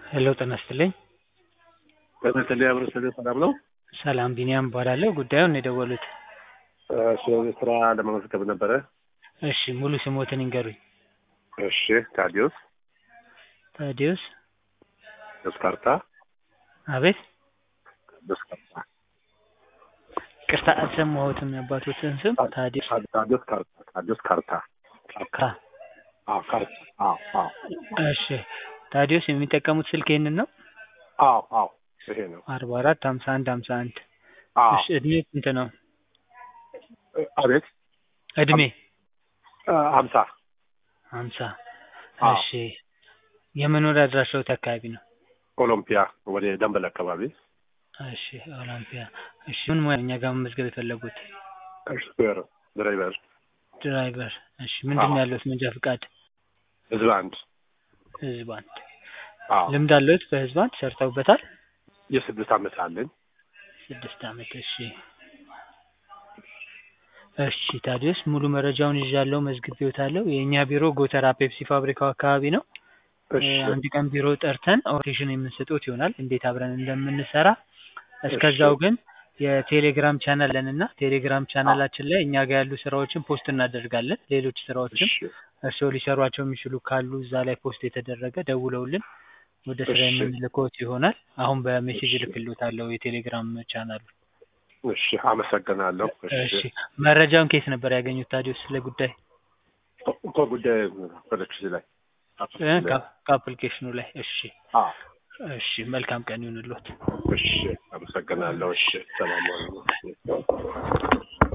ሄሎ ጤና ይስጥልኝ። ጤና ይስጥልኝ አብሮ ስለ ሰላም ነው? ሰላም ቢኒያም እባላለሁ። ጉዳዩን ነው የደወሉት? እሺ ስራ ለመመዝገብ ነበረ። እሺ ሙሉ ስሞትን ይንገሩኝ? እሺ ታዲዮስ ታዲዮስ ደስካርታ አቤት ደስካርታ ቅርታ አልሰማሁትም የአባቶትን ስም ታዲዮስ ታዲዮስ ካርታ ታዲዮስ ካርታ ካ አዎ ካርታ አዎ አዎ እሺ ታዲዮስ የሚጠቀሙት ስልክ ይህንን ነው? አዎ አዎ ይሄ ነው። አርባ አራት ሀምሳ አንድ ሀምሳ አንድ አዎ እሺ እድሜ ስንት ነው? አቤት እድሜ ሀምሳ ሀምሳ አዎ። እሺ የመኖሪያ አድራሻዎት አካባቢ ነው? ኦሎምፒያ ወደ ደንበል አካባቢ እሺ ኦሎምፒያ እሺ ምን ሙያ እኛ ጋር መመዝገብ የፈለጉት? ሹፌር ድራይቨር ድራይቨር እሺ ምንድን ነው ያለዎት መንጃ ፍቃድ? ህዝብ አንድ ህዝብ አንድ አዎ ልምድ አለዎት በህዝብ አንድ ሰርተውበታል? የስድስት ዓመት አለኝ። ስድስት ዓመት እሺ እሺ ታዲዮስ ሙሉ መረጃውን ይዣለሁ መዝግቤዎታለሁ የእኛ ቢሮ ጎተራ ፔፕሲ ፋብሪካው አካባቢ ነው እሺ አንድ ቀን ቢሮ ጠርተን ኦሪንቴሽን የምንሰጥዎት ይሆናል እንዴት አብረን እንደምንሰራ እስከዛው ግን የቴሌግራም ቻናል አለን እና ቴሌግራም ቻናላችን ላይ እኛ ጋር ያሉ ስራዎችን ፖስት እናደርጋለን ሌሎች ስራዎችም እሺ እርስዎ ሊሰሯቸው የሚችሉ ካሉ እዛ ላይ ፖስት የተደረገ ደውለውልን ወደ ስራ እሺ። የምንልክዎት ይሆናል አሁን በሜሴጅ እሺ። እልክልዎታለሁ የቴሌግራም ቻናሉ እሺ አመሰግናለሁ። እሺ መረጃውን ከየት ነበር ያገኙት ታዲዮስ ስለ ጉዳይ ከጉዳይ ፕሮዳክሽን ላይ እ ከ- ከአፕሊኬሽኑ ላይ እሺ አዎ እሺ መልካም ቀን ይሁንልዎት እሺ አመሰግናለሁ። እሺ ሰላም ዋሉ።